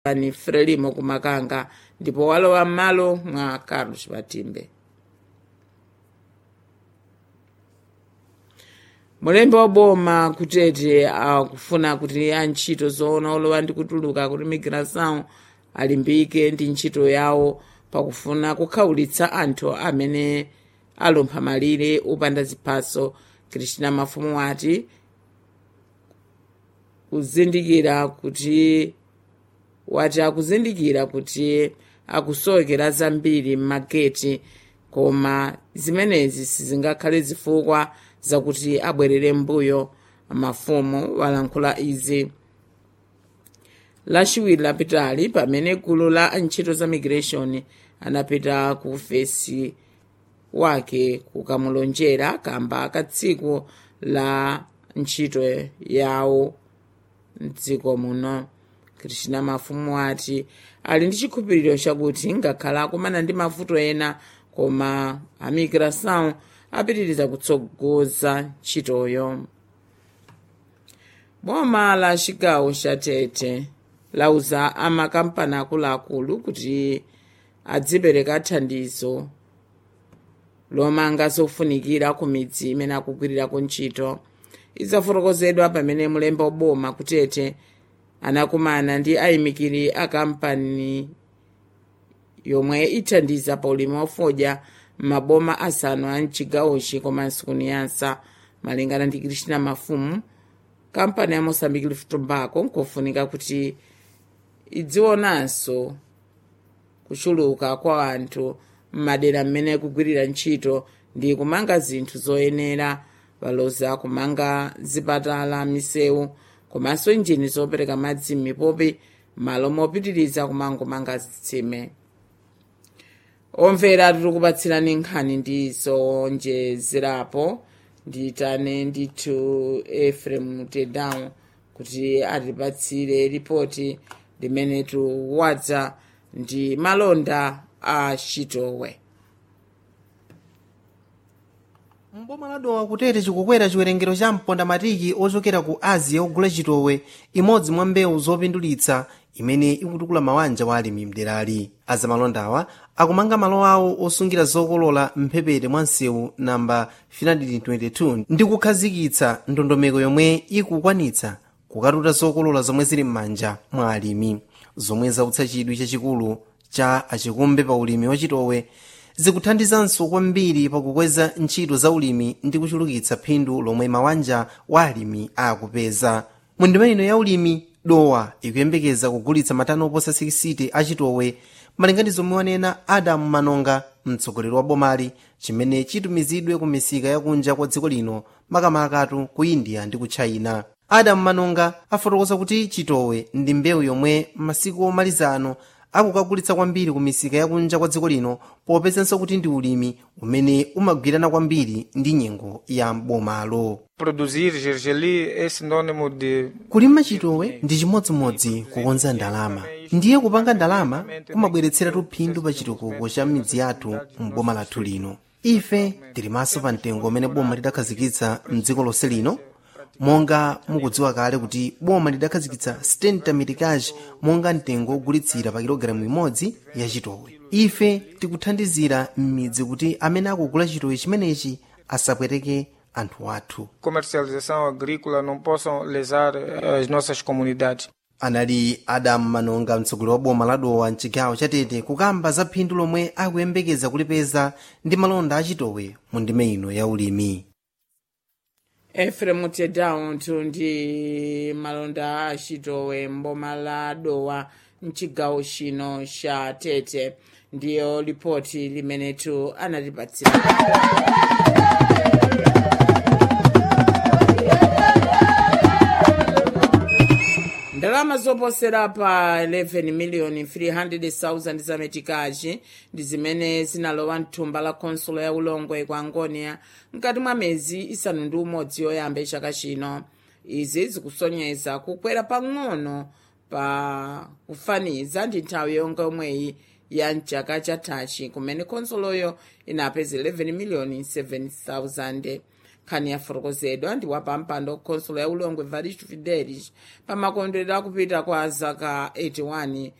ani frelimo kumakanga ndipo walowa m'malo mwa carlos batimbe mulembe wa boma kutete akufuna kuti antchito zoona olowa ndi kutuluka kuti migração alimbike ndi ntchito yawo pakufuna kukhawulitsa anthu amene alumpha malire opanda ziphaso kristina mafumu ati kuzindikira kuti wati akuzindikira kuti akusowekera zambiri m'mageti koma zimenezi sizingakhale zifukwa zakuti abwerere mbuyo mafumu walankhula izi lachiwiri lapitali pamene gulu la antchito za migration anapita ku ofesi wake kukamulonjera kamba ka tsiku la ntchito yawo mdziko muno krishna mafumu ati ali ndi chikhulupiriro chakuti ngakhala akumana ndi mavuto ena koma amigração apitiriza kutsogoza ntchitoyo boma la chigawo cha tete lauza amakampani akuluakulu kuti adzipereka thandizo lomanga zofunikira ku midzi imene akugwirirako ntchito idzafotokozedwa pamene mulembe woboma kutete anakumana ndi ayimikiri a kampani yomwe ithandiza pa ulimi wafodya m'maboma asanu a mchigawochi komanso kuniyasa malingana ndi krishna mafumu kampani ya mosambiki leaf tobacco nkofunika kuti idzionanso kuchuluka kwa anthu m'madera mmene kugwirira ntchito ndi kumanga zinthu zoyenera valoza kumanga zipatala misewu komanso injini zopereka madzi m'mipopi malo mopitiriza kumangomanga zitsime omvera tikupatsirani nkhani ndi zonjezerapo ndiyitane ndithu efrem tedown kuti atipatsire ripoti limene tuwadza ndi malonda a chitowe mboma ladowa kutete chikukwera chiwerengero cha mpondamatiki ochokera ku asia ogula chitowe imodzi mwa mbewu zopindulitsa imene ikutukula mawanja wa alimi mderali azamalondawa akumanga malo awo osungira zokolola mphepete mwa msewu namba 322 ndi kukhazikitsa ndondomeko yomwe ikukwanitsa kukatuta zokolola zomwe zili m'manja mwa alimi zomwe zautsa chidwi chachikulu cha achikumbe pa ulimi wachitowe zikuthandizanso kwambiri pakukweza ntchito za ulimi ndi kuchulukitsa phindu lomwe mawanja wa alimi akupeza mu ndima ino ya ulimi dowa ikuyembekeza kugulitsa matani oposa 60 achitowe malingana ndi zomwe wanena adamu manonga mtsogoleri wa bomali chimene chitumizidwe ku misika yakunja kwa dziko lino makamakatu ku india ndi ku china adamu manonga afotokoza kuti chitowe ndi mbewu yomwe masiku omalizano akukagulitsa kwambiri ku misika yakunja kwa dziko lino popezanso kuti ndi ulimi umene umagwirana kwambiri ndi nyengo ya bomalo Produzir gergelim é sinônimo de kulima chitowe ndi chimodzimodzi kukonza ndalama ndiye kupanga ndalama kumabweretseratu phindu pa chitukuko cha midzi yathu m'boma lathu lino ife tilimanso pa mtengo umene boma lidakhazikitsa mdziko lonse lino monga mukudziwa kale kuti boma lidakhazikitsa stenta mitikaji monga mtengo ogulitsira pa kilogalamu imodzi ya chitowe ife tikuthandizira m'midzi kuti amene akugula chitowe chimenechi asapweteke anthu athu comercialização agrícola não possam lesar eh, as nossas comunidades. anali adamu manonga mtsogoleri wa boma ladowa mchigawo chatete kukamba za phindu lomwe akuyembekeza kulipeza ndi malonda achitowe mu ndime ino ya ulimi efrem tedown ndi malonda a chitowe mboma la dowa mchigawo chino cha tete ndiyo ripoti limenetu anatipatsira ndalama zoposera pa 11 miliyoni 300,000 zametikachi ndi zimene zinalowa mthumba la konsulo ya ulongwe kwa angonia mkati mwa mezi isanu ndi umodzi yoyamba chaka chino izi zikusonyeza kukwera pang'ono pa kufaniza ndi nthawi yonga yomweyi ya mchaka chathachi kumene konsoloyo inapeza 11 miliyoni 7,000 nkhani yafotokozedwa ndi wapampando khonsolo ya ulongwe evaristo fidelis pamakondwerero akupita kwa zaka 81